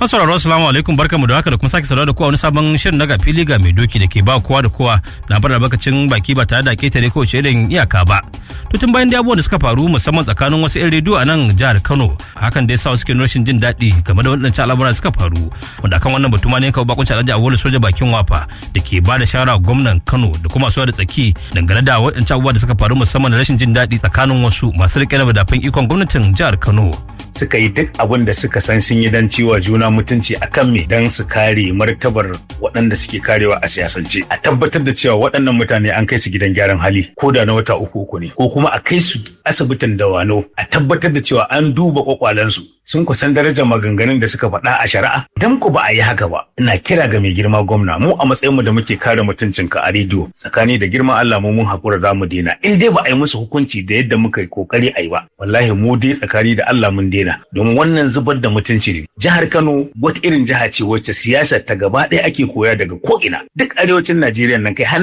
sauraro assalamu alaikum barkamu da haka da kuma sake sauraro da kowa wani sabon shirin na fili ga mai doki da ke ba kowa da kowa labarin albarkacin baki ba tare da ketare ko irin iyaka ba. To tun bayan da abubuwan da suka faru musamman tsakanin wasu 'yan rediyo a nan jihar Kano hakan da ya sa wasu ke rashin jin daɗi game da waɗancan al'amuran suka faru wanda akan wannan batu ma ne kawo bakunci alhaji Awolu soja bakin wafa da ke ba da shawara gwamnan Kano da kuma su da tsaki dangane da waɗancan abubuwa da suka faru musamman da rashin jin daɗi tsakanin wasu masu riƙe da madafin ikon gwamnatin jihar Kano. suka yi duk abin da suka san sun yi don ciwa juna mutunci a kan me don su kare martabar waɗanda suke karewa a siyasance a tabbatar da cewa waɗannan mutane an kai su gidan gyaran hali ko da na wata uku uku ne ko kuma a kai su asibitin dawano a tabbatar da cewa an duba kwakwalensu sun kusan darajar maganganun da suka faɗa a shari'a dan ku ba a yi haka ba ina kira ga mai girma gwamna mu a matsayinmu da muke kare mutuncinka a rediyo tsakani da girman Allah mu mun haƙura za mu daina in dai ba a yi musu hukunci da yadda muka yi kokari a yi ba wallahi mu dai tsakani da Allah mun daina domin wannan zubar da mutunci ne jihar Kano wata irin jiha ce wacce siyasar ta gaba ɗaya ake koya daga ko'ina duk arewacin Najeriya nan kai har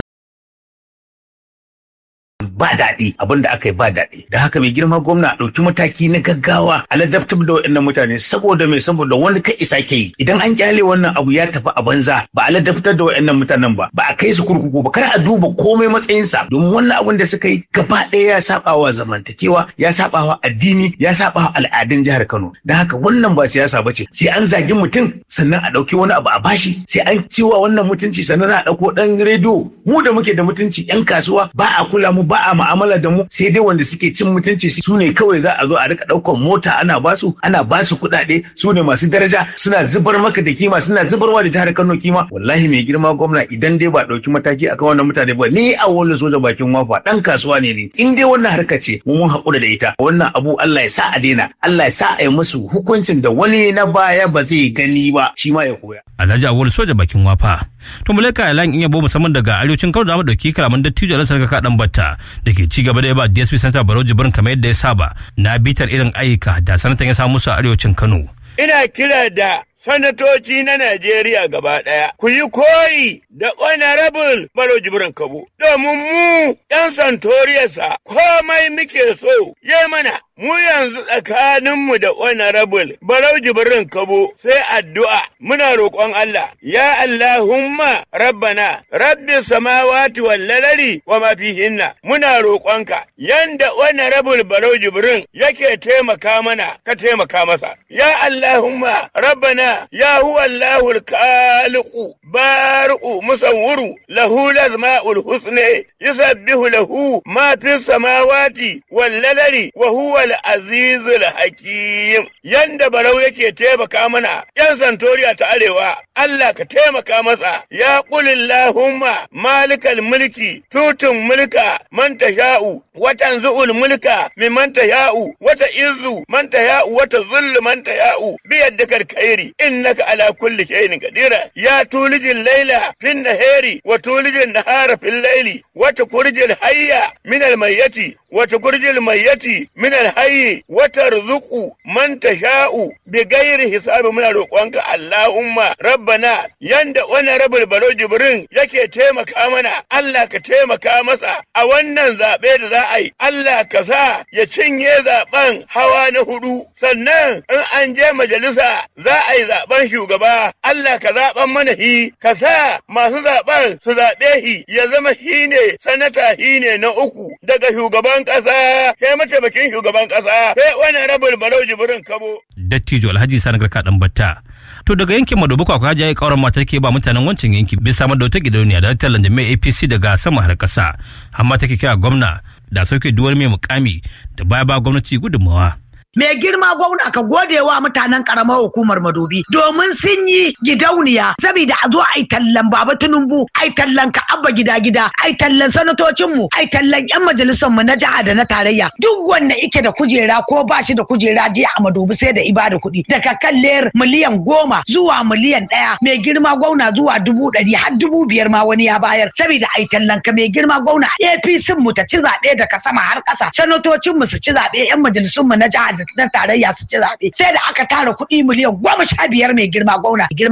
ba daɗi abin da aka yi ba daɗi da haka mai girma gwamna a ɗauki mataki na gaggawa a ladabtar da waɗannan mutane saboda mai saboda wani kai isa ke yi idan an kyale wannan abu ya tafi a banza ba a ladabtar da waɗannan mutanen ba ba a kai su kurkuku ba kar a duba komai matsayinsa domin wannan abin da suka yi gaba ɗaya ya saba wa zamantakewa ya saba wa addini ya saba wa al'adun jihar Kano da haka wannan ba siyasa ba ce sai an zagi mutum sannan a ɗauki wani abu a bashi sai an ciwa wannan mutunci sannan a ɗauko ɗan rediyo mu da muke da mutunci 'yan kasuwa ba a kula mu ba a ma'amala da mu sai dai wanda suke cin mutunci su ne kawai za a zo a rika ɗaukar mota ana basu ana basu kuɗaɗe su ne masu daraja suna zubar maka da kima suna zubarwa da jihar Kano kima wallahi mai girma gwamna idan dai ba ɗauki mataki akan wannan mutane ba ni a wani soja bakin wafa ɗan kasuwa ne ni in dai wannan harka ce mu mun haƙura da ita wannan abu Allah ya sa a daina Allah ya sa a yi musu hukuncin da wani na baya ba zai gani ba shi ma ya koya. Alhaji Awolu soja bakin wafa. To mulaka Alan in yabo musamman daga arewacin Kano da mu dauki kalaman dattijo Alhassan Kaka dan Batta da ke ci gaba da yaba DSP Santa Barau Jibrin kamar yadda ya saba na bitar irin ayyuka da sanatan ya samu su a arewacin Kano. Ina kira da sanatoci na Najeriya gaba ɗaya, ku yi koyi da honorable Baro Jibrin Kabo, domin mu ‘yan santoriyarsa komai muke so ya mana. Mu yanzu tsakaninmu da honorable Barau Jibrin Kabo sai addu'a muna roƙon Allah, ya Allahumma rabbana, rabbi samawati wal lalari wa ma fihinna muna roƙonka, yanda honorable Barau Jibrin yake taimaka mana, ka taimaka masa. Ya Allahumma rabbana ya huwa Allahul khaliqu bari'u musawwiru lahu lazma'ul husni yusabbihu lahu ma fis samawati wal ladari wa huwa al azizul hakim yanda barau yake taimaka mana yan santoriya ta arewa Allah ka taimaka masa ya qulillahumma malikal mulki tutun mulka man tasha'u wa tanzu'ul mulka mimman tasha'u wa ta'izzu man tasha'u wa tazullu man tasha'u biyadikal khairi innaka ala kulli shay'in qadira ya tulijil layla fin nahari wa tulijil nahara fil layli wa tukhrijul hayya min al mayyiti wa tukhrijul mayyiti min al hayyi wa tarzuqu man tasha'u bighairi hisabi muna roƙonka Allahumma rabbana yanda wannan rabul baro jibrin yake taimaka mana Allah ka taimaka masa a wannan zaɓe da za a yi Allah ka sa ya cinye zaɓen hawa na hudu sannan in an je majalisa za a yi zaɓen shugaba Allah ka zaɓen mana hi ka sa masu zaɓen su zaɓe hi ya zama shi ne sanata shi ne na uku daga shugaban ƙasa sai mataimakin shugaban ƙasa sai wani rabul barau jibrin kabo. Dattijo Alhaji Sani Garka ɗan Batta. To daga yankin Madobi kwakwa hajiya ya kauran mata ke ba mutanen wancan yanki bisa samar da wata gidauniya da tallan da mai APC daga sama har ƙasa. Amma take kira gwamna da sauke duwar mai mukami da baya ba gwamnati gudunmawa. mai girma gwamna ka gode wa mutanen karamar hukumar madobi domin sun yi gidauniya saboda a zo a yi tallan baba tinubu a yi tallan ka abba gida gida a yi tallan sanatocinmu a yi tallan yan majalisar mu na jiha da na tarayya duk wanda ike da kujera ko ba shi da kujera jiya a madobi sai da ibada kuɗi daga kan ler miliyan goma zuwa miliyan ɗaya mai girma gwamna zuwa dubu ɗari har dubu biyar ma wani ya bayar saboda a yi tallan ka mai girma gwamna apc mu ta ci zaɓe daga sama har ƙasa sanatocinmu su ci zaɓe yan majalisun mu na jiha da na tarayya su ci zaɓe sai da aka tara kuɗi miliyan goma sha biyar mai girma gwamna girma